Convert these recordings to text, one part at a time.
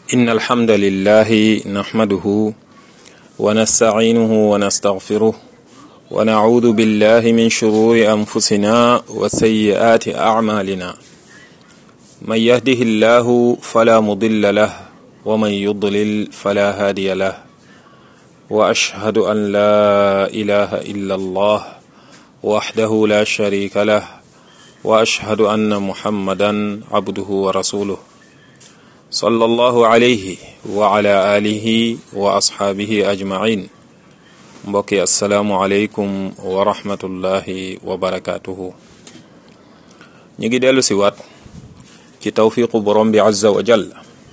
إن الحمد لله نحمده ونستعينه ونستغفره ونعوذ بالله من شرور أنفسنا وسيئات أعمالنا من يهده الله فلا مضل له ومن يضلل فلا هادي له وأشهد أن لا إله إلا الله وحده لا شريك له وأشهد أن محمدا عبده ورسوله صلى الله عليه وعلى آله وأصحابه أجمعين mbokki asalaamualeykum wa rahmatullahi wa barakaatuhu ñu ngi dellu si waat ci tawfiqu borom bi azza wa jall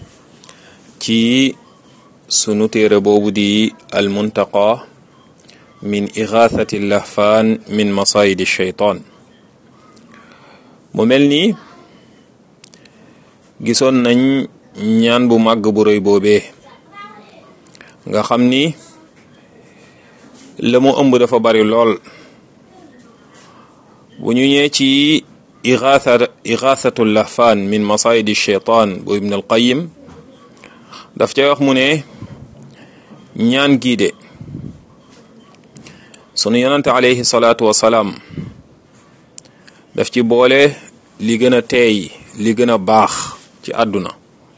ci sunu téere boobu di almuntaqa min igathati lahfaan min masayidi sheytaan mu mel ni gisoon nañ ñaan bu màgg bu rëy boobee nga xam ni la mu ëmb dafa bari lool bu ñu ñëwee ci igaatha igathatu lahfaan min masayidi sheytaan bu ibn al qayim daf ca wax mu ne ñaan gii de sunu yonante alayhi salaatu wasalaam daf ci boole li gën a teey li gën a baax ci àdduna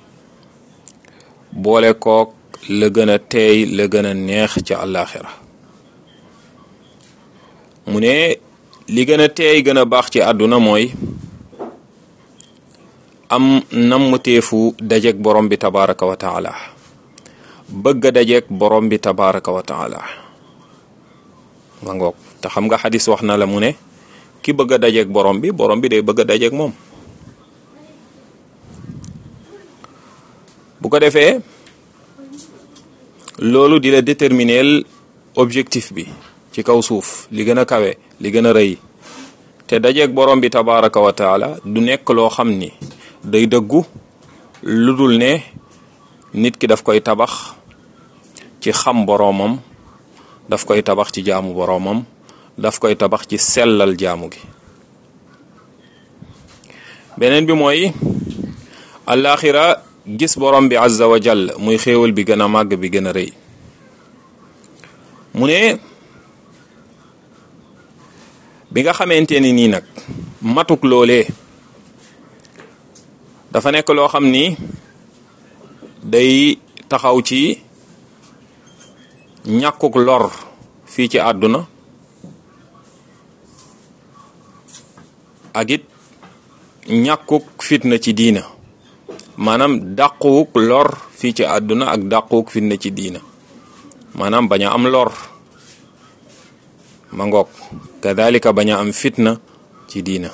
boole kook la gën a teey la gën a neex ci àllaaxira mu ne li gën a teey gën a baax ci àdduna mooy am nammuteefu dajeg borom bi tabaraka wa taala bëgg a dajeg borom bi tabaraka wa taala ma ngoog te xam nga xadis wax na la mu ne ki bëgg a dajeeg borom bi borom bi day bëgg a dajeeg moom bu ko defee loolu di la déterminer objectif bi ci kaw suuf li gën a kawe li gën a rëy te dajeeg borom bi tabaraka wa taala du nekk loo xam ni day dëggu lu dul ne nit ki daf koy tabax ci xam boromam daf koy tabax ci jaamu boromam daf koy tabax ci sellal jaamu gi beneen bi mooy alaxira gis borom bi azza wa jall muy xéewal bi gën a màgg bi gën a rëy mu ne bi nga xamante ni nii nag matuk loolee dafa nekk loo xam ni day taxaw ci ñàkkuk lor fii ci àdduna ak it ñàkkuk fitna ci diina maanaam dàquwuk lor fii ci àdduna ak dàquwuk fitna ci diina maanaam bañ a am lor ma ngoog kadalika bañ a am fitna ci diina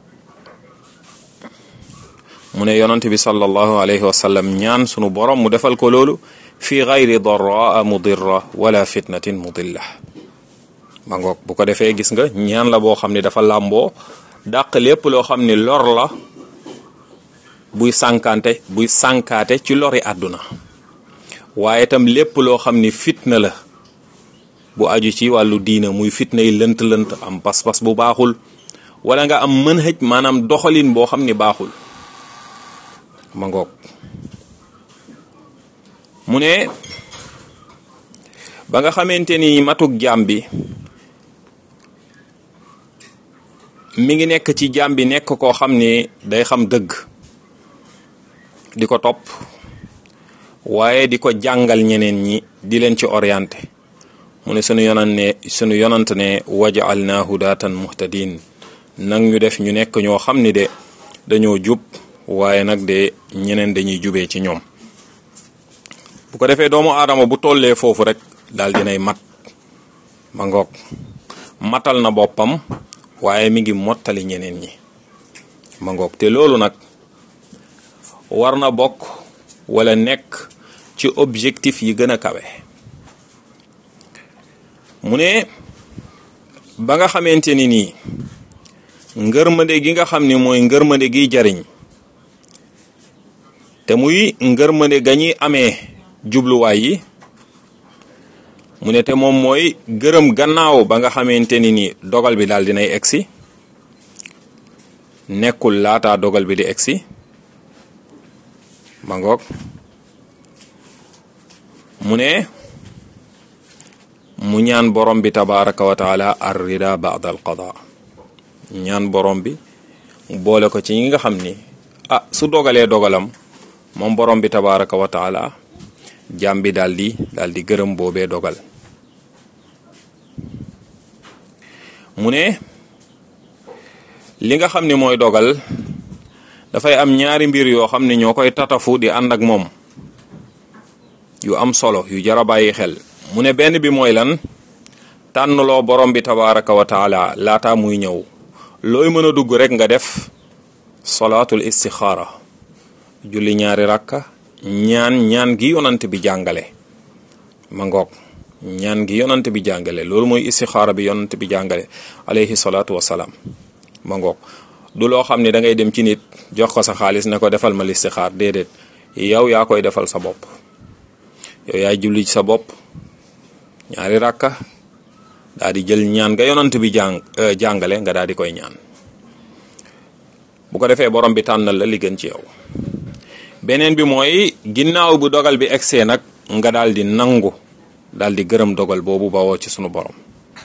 mu ne yonent bi sallallahu alayhi wa sallam ñaan sunu borom mu defal ko loolu fi gayri daraa mudirra wala fitnatin mudilla ma ngoog bu ko defee gis nga ñaan la boo xam ne dafa làmboo dàq lépp loo xam ni lor la buy sànkante buy sànkaate ci lori àdduna waaye itam lépp loo xam ni fitna la bu aju ci wàllu diina muy fitna yi lënt-lënt am pas-pas bu baaxul wala nga am mën xëj maanaam doxalin boo xam ni baaxul ma ngoog mu ne ba nga xamante ni matuk jaam bi mi ngi nekk ci jaam bi nekk koo xam ni day xam dëgg di ko topp waaye di ko jàngal ñeneen ñi di leen ci orienté mu ne sunu yonant ne sunu yonant ne waja'alna hudatan muhtadin nag ñu def ñu nekk ñoo xam ni de dañoo jub waaye nag de ñeneen dañuy jubee ci ñoom bu ko defee doomu aadama bu tollee foofu rek daal dinay mat ma ngoog matal na boppam waaye mi ngi mottali ñeneen ñi ma ngoog te loolu nag war na bokk wala nekk ci objectif yi gën a kawe mu ne ba nga xamante ni nii ngërmande gi nga xam ni mooy ngërmande giy jariñ te muy ngërmande ga ñuy amee jubluwaay yi mu ne te moom mooy gërëm gannaaw ba nga xamante ni ni dogal bi daal dinay egsi nekkul laataa dogal bi di egsi ma ngoog mu ne mu ñaan borom bi tabaraka wa taala ar rida ba'da al qada ñaan borom bi mu boole ko ci ñi nga xam ni ah su dogalee dogalam moom borom bi tabaraka wa taala jaam bi daal di daal di gërëm boobee dogal mu ne li nga xam ni mooy dogal dafay am ñaari mbir yoo xam ne ñoo koy tatafu di ànd ak moom yu am solo yu jara bàyyi xel mu ne benn bi mooy lan tànnloo borom bi tabaraka wa taala laata muy ñëw looy mën a dugg rek nga def solaatul istixaara julli ñaari rakka ñaan ñaan gi yonant bi jàngale ma ngoog ñaan gi yonant bi jàngale loolu mooy istixaara bi yonant bi jàngale alayhi salaatu wasalaam ma ngoog du loo xam ne da ngay dem ci nit jox ko sa xaalis ne ko defal ma listixaar déedéet yow yaa koy defal sa bopp yow yaay julli ci sa bopp ñaari rakka daa di jël ñaan nga yonant bi jàng jàngale nga daal di koy ñaan bu ko defee borom bi tànnal la li gën ci yow beneen bi mooy ginnaaw bu dogal bi egsee nag nga daal di nangu daal di gërëm dogal boobu bawoo ci sunu borom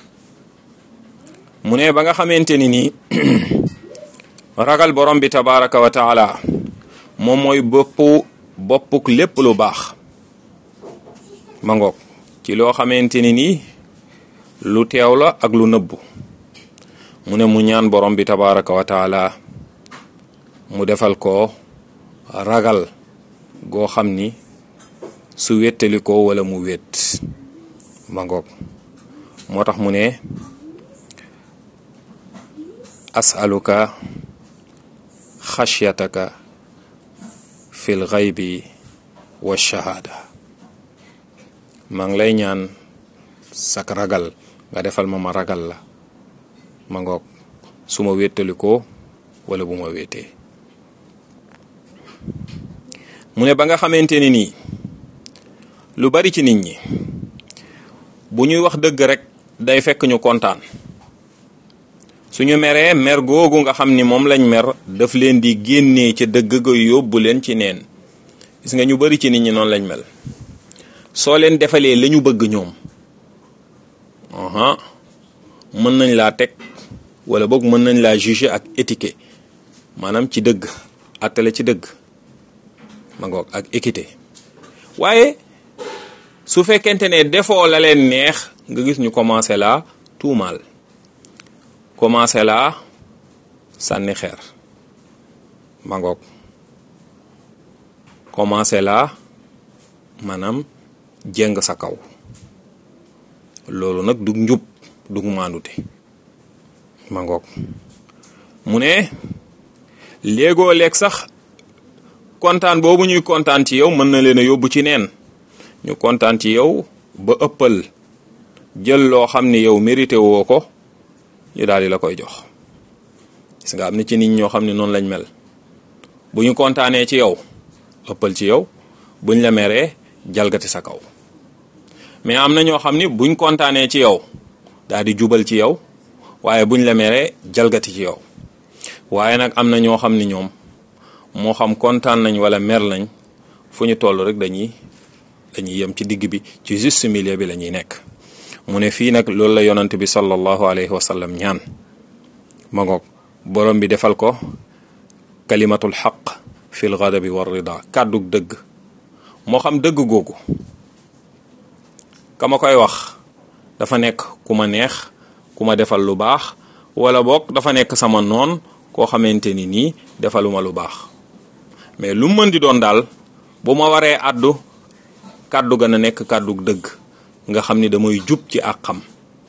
mu ne ba nga xamante ni nii ragal borom bi tabaraka wa taala moom mooy boppu boppuk lépp lu baax ma ngoog ci loo xamante ni nii lu teew la ak lu nëbbu mu ne mu ñaan borom bi tabaraka wa taala mu defal ko ragal goo xam ni su wéttali ko wala mu wét ma ngoog moo tax mu ne asaluka xashyataka fi l xaybi wa shahaada maa ngi lay ñaan sak ragal nga defal ma ma ragal la ma ngoog su ma wéttali ko wala bu ma wéetee mu ne ba nga xamante ni nii lu bari ci nit ñi bu ñuy wax dëgg rek day fekk ñu kontaan suñu meree mer googu nga xam ni moom lañ mer daf leen di génnee ca dëgg ga yóbbu leen ci neen gis nga ñu bari ci nit ñi noonu lañ mel soo leen defalee la ñu bëgg ñoom aha mën nañ laa teg wala boog mën nañ laa juger ak étiquette maanaam ci dëgg attale ci dëgg ma ngoog ak équité waaye su fekkente ne defoo la leen neex nga gis ñu commencé laa tuumaal commencé laa sànni xeer ma ngoog commencé laa maanaam jéng sa kaw loolu nag dug njub dug maandute ma ngoog mu ne léegoo leeg sax kontaan boobu ñuy kontaan ci yow mën na leen a yóbbu ci neen ñu kontaan ci yow ba ëppal jël loo xam ni yow mérité woo ko ñu daal di la koy jox gis nga am na ci nit ñoo xam ne noonu lañ mel bu ñu kontaanee ci yow ëppal ci yow buñ la meree jalgati sa kaw mais am na ñoo xam ni buñ kontaanee ci yow daal di jubal ci yow waaye buñ la meree jalgati ci yow waaye nag am na ñoo xam ni ñoom moo xam kontaan nañ wala mer lañ fu ñu toll rek dañuy dañuy yem ci digg bi ci juste milieu bi la ñuy nekk mu ne fii nag loolu la yonant bi sallallahu alayhi wa sallam ñaan ma ngoog borom bi defal ko kalimatul xaq fil ghadabi war rida kàddug dëgg moo xam dëgg googu ka ma koy wax dafa nekk ku ma neex ku ma defal lu baax wala boog dafa nekk sama noon koo xamante ni nii defaluma lu baax mais lu mën di doon daal bu ma waree àddu kàddu ga na nekk kàddu dëgg nga xam ni damay jub ci àqam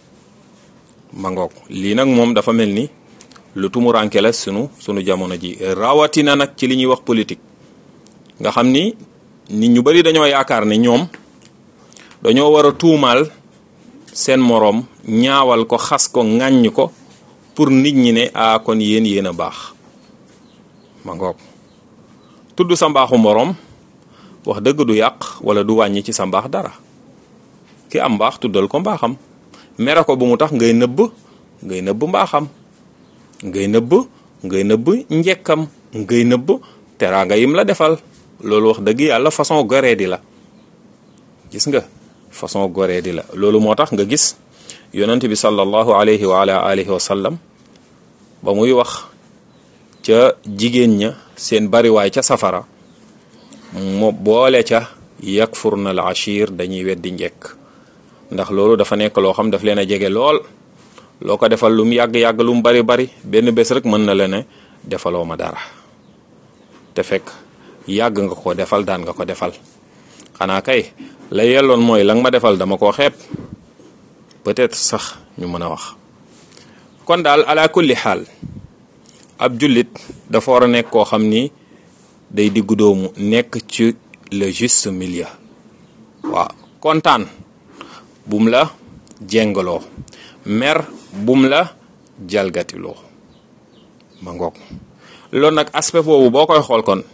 ma ngoog lii nag moom dafa mel ni lu tumuranke la sunu sunu jamono ji rawatina nag ci li ñuy wax politique nga xam ni nit ñu bari dañoo yaakaar ne ñoom dañoo war a tuumaal seen moroom ñaawal ko xas ko ŋàññ ko pour nit ñi ne a kon yéen yéen a baax ma ngoog tudd sa mbaaxu moroom wax dëgg du yàq wala du wàññi ci sa mbaax dara ki am mbaax tuddal ko mbaaxam mere ko bu mu tax ngay nëbb ngay nëbb mbaaxam ngay nëbb ngay nëbb njekkam ngay nëbb teraanga yim la defal loolu wax dëgg yàlla façon goree di la gis nga façon goree di la loolu moo tax nga gis yonent bi sallallahu alayhi wa ala alihi wa sallam ba muy wax ca jigéen ña seen bariwaay ca safara mo boole ca yakfurna al ashir dañuy weddi njekk ndax loolu dafa nekk loo xam daf leen a jege lool loo ko defal lu mu yàgg-yàgg lu mu bari bari benn bés rek mën na la ne defaloo ma dara te fekk yàgg nga ko defal daan nga ko defal xanaa kay la yelloon mooy la nga ma defal dama koo xeeb peut-être sax ñu mën a wax kon daal ala kulli xaal ab jullit dafa war a nekk koo xam ni day diggu doomu nekk ci le juste milieu waaw kontaan bum la jengaloo mer bum la jalgatiloo ma ngoog loolu nag aspect boobu boo koy xool kon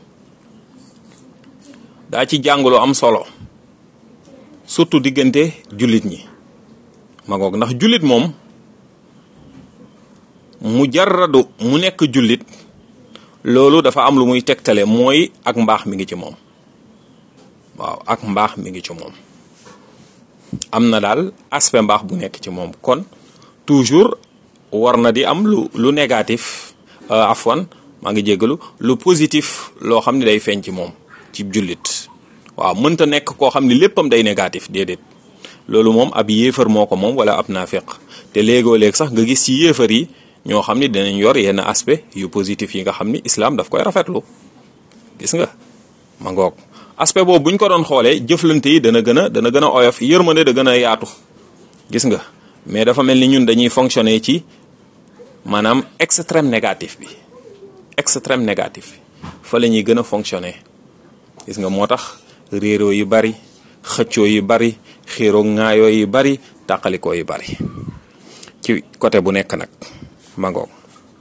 daa ci jàngalu am solo surtout diggante jullit ñi ma ngoog ndax jullit moom mu jarradu mu nekk jullit loolu dafa am lu muy tegtale mooy ak mbaax mi ngi ci moom waaw ak mbaax mi ngi ci moom am na daal aspect mbaax bu nekk ci moom kon toujours war na di am lu lu négatif afwan maa ngi jéggalu lu positif loo xam ne day feeñ ci moom ci jullit waaw mënta nekk koo xam ne léppam day négatif déedéet loolu moom ab yéefar moo ko moom wala ab naafeq te léegoo léeg sax nga gis ci yéefar yi ñoo xam ni dinañ yor yenn aspect yu positif yi nga xam ni islam daf koy rafetlu gis nga ma ngoog aspect boobu buñ ko doon xoolee jëflante yi dana gën a dana gën a oyof yërmande da gën a yaatu gis nga mais dafa mel ni ñun dañuy fonctionner ci maanaam extrême négatif bi extrême négatif bi fa la ñuy gën a fonctionner gis nga moo tax réeroo yu bari xëccoo yu bari xiiroo ŋaayoo yu bari tàqalikoo yu bari ci côté bu nekk nag mangoog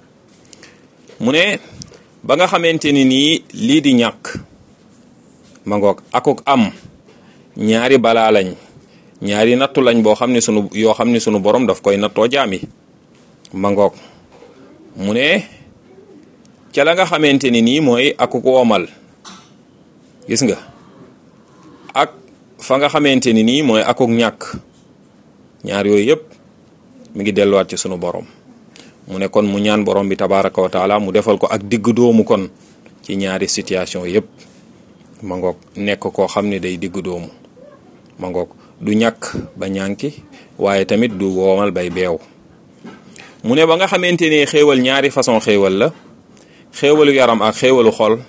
mu ne ba nga xamante ni nii lii di ñàkk mangoog akuk am ñaari balaa lañ ñaari nattu lañ boo xam ne sunu yoo xam ne sunu borom daf koy nattoo jaami mangoog mu ne ca la nga xamante ni nii mooy akuk woomal gis nga ak fa nga xamante ni nii mooy akuk ñàkk ñaar yooyu yëpp mi ngi delluwaat ci sunu borom mu ne kon mu ñaan borom bi tabaraka wa taala mu defal ko ak digg doomu kon ci ñaari situation yëpp ma ngoog nekk koo xam ne day digg doomu ma ngoog du ñàkk ba ñànki waaye tamit du woomal bay beew mu ne ba nga xamante ni xéewal ñaari façon xéewal la xéewalu yaram ak xéewalu xol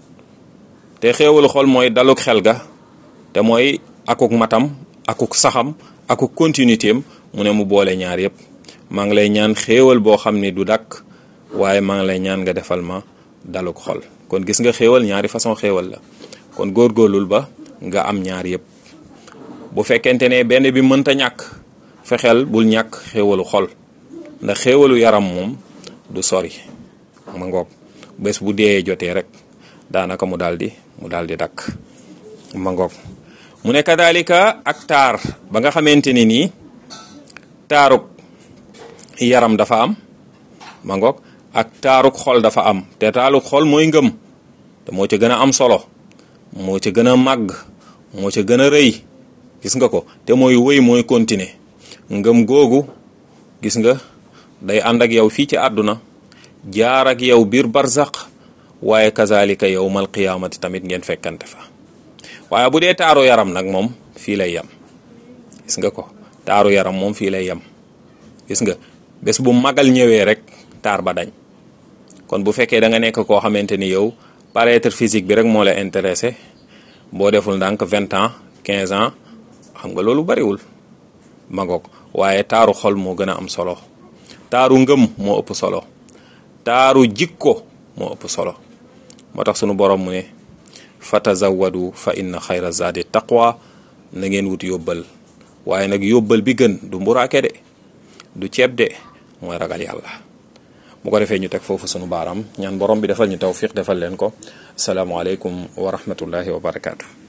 te xéewalu xol mooy daluk xel ga te mooy akuk matam akuk saxam akuk continuité am mu ne mu boole ñaar yëpp maa ngi lay ñaan xéewal boo xam ni du dakk waaye maa ngi lay ñaan nga defal ma daluk xol kon gis nga xéewal ñaari façon xéewal la kon góorgóorlul ba nga am ñaar yëpp bu fekkente ne benn bi mënta ñàkk fexeel bul ñàkk xéewalu xol ndax xéewalu yaram moom du sori ma ngoog bés bu dee jotee rek daanaka mu daldi mu daldi dakk ma ngoog mu ne kadalika ak taar ba nga xamante ni nii taaruk yaram dafa am ma ngoog ak taaruk xol dafa am te taaruk xol mooy ngëm te moo ca gën a am solo moo ca gën a màgg moo ca gën a rëy gis nga ko te mooy wëy mooy continuer ngëm googu gis nga day ànd ak yow fii ci àdduna jaar ak yow biir barzaq waaye kazalika yowmal qiyaamati tamit ngeen fekkante fa waaye bu dee taaru yaram nag moom fii lay yem gis nga ko taaru yaram moom fii lay yem gis nga bés bu magal ñëwee rek taar ba dañ kon bu fekkee da nga nekk koo xamante ni yow paraître physique bi rek moo la intéressé boo deful ndànk vingt ans quinze ans xam nga loolu bariwul magoog waaye taaru xol moo gën a am solo taaru ngëm moo ëpp solo taaru jikko moo ëpp solo moo tax sunu borom mu ne fatazawadu fa inna xayra zadi taqwa na ngeen wut yóbbal waaye nag yóbbal bi gën du mburaake de du ceeb de mooy ragal yàlla bu ko defee ñu teg foofu sunu baaraam ñaan borom bi defal ñu tawfiq defal leen ko asalaamualeykum wa rahmatullahi wa barakaatu.